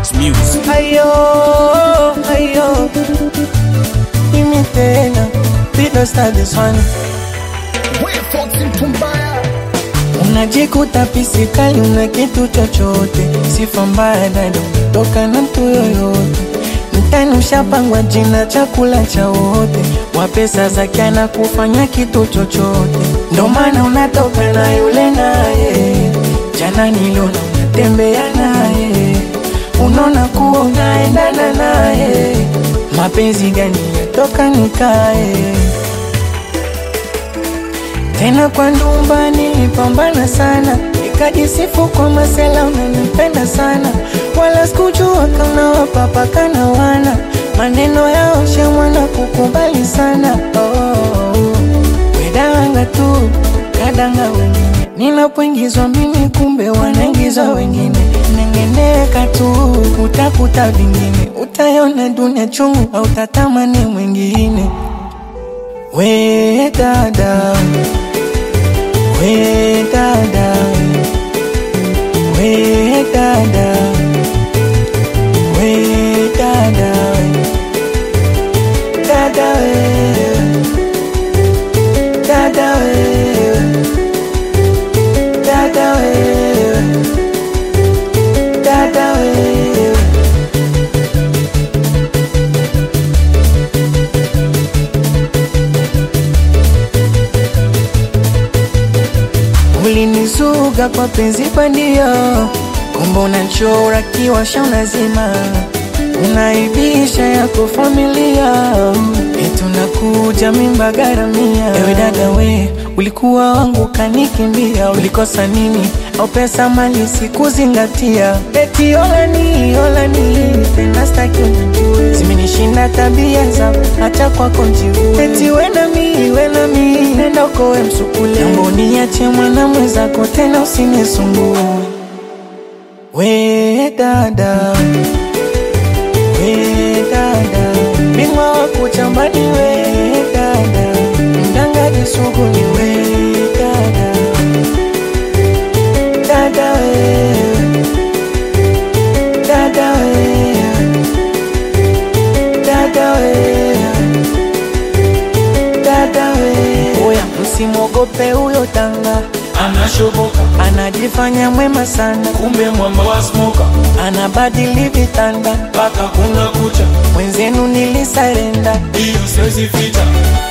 Max Music. Ayo, ayo, mimi tena Video start this one Unajikuta pisikali una kitu chochote Sifa mbaya dada toka na mtu yoyote Mtani ushapangwa jina chakula cha wote Wa pesa zake ana kufanya kitu chochote Ndo maana unatoka na yule naye Jana niliona unatembea naye Unaona kuwa unaendana naye Mapenzi gani yatoka nikae tena kwa ndumba nilipambana sana, nikajisifu kwa masela, unanipenda sana, wala sikujua kama wapapakana wana maneno yao shamwana kukubali sana oh, wedanga tu kadanga wengine, ninapoingizwa mimi kumbe wanaingizwa wengine, nengeneka tu utakuta vingine, utayona dunia chungu au tatamani mwingine we dada we dada we dada we dada dada we dada we dada we dada we Ulinizuga kwa penzi bandia, kumbe unachora kiwasha unazima, unaibisha yako familia, eti unakuja mimba garamia. Ewe dada we, ulikuwa wangu kanikimbia, ulikosa nini? Au pesa mali sikuzingatia, eti olani olani, tena staki unijue, zimenishinda tabia zako, hata kwako njiue, eti we na mi we na mi, nenda ukowe msukule, mambo niache mwana mwenzako, tena usinisumbue. We dada, we dada, bingwa wa kuchambani, we dada, mdangaji sugu ni we dada, dada we, dada we, dada we, dada we. Oya, msimwogope huyo tanga, Anashoboka anajifanya mwema sana, kumbe mwamba wa smoka anabadili vitanda, mpaka kuna kucha, mwenzenu nilisarenda hiyo siwezi ficha.